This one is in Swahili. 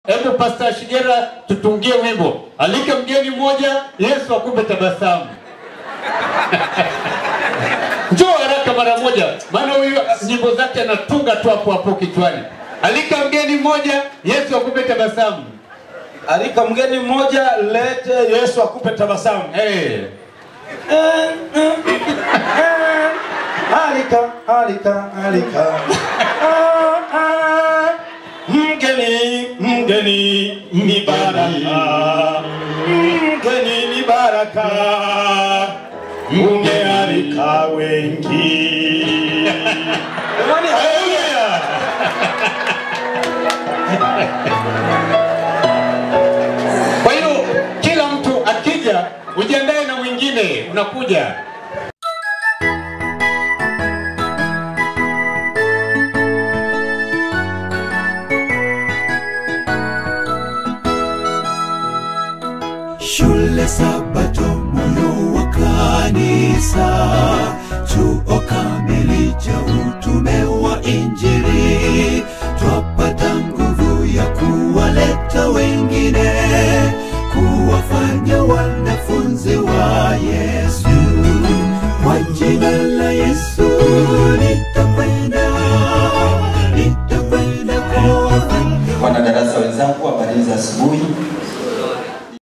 Hebu Pastor Shigera tutungie wimbo. Alika mgeni mmoja, Yesu akupe tabasamu. Njoo haraka mara moja, maana huyu nyimbo zake anatunga tu hapo hapo kichwani. Alika mgeni mmoja, Yesu akupe tabasamu. Alika mgeni mmoja, lete Yesu akupe tabasamu. Hey. Alika, alika, alika. Ah, ah. Mgeni, mgeni ni baraka. Mgeni ni baraka. Umealika wengi. Jamani, haleluya. Kwa hiyo kila mtu akija, ujiandae na mwingine unakuja. Shule Sabato, moyo wa kanisa, chuo kamili cha utume wa Injili, twapata nguvu ya kuwaleta wengine, kuwafanya wanafunzi wa Yesu. Kwa jina la Yesu nitakwenda, nitakwenda kuwafanya Wanadarasa wenzangu, habari za asubuhi.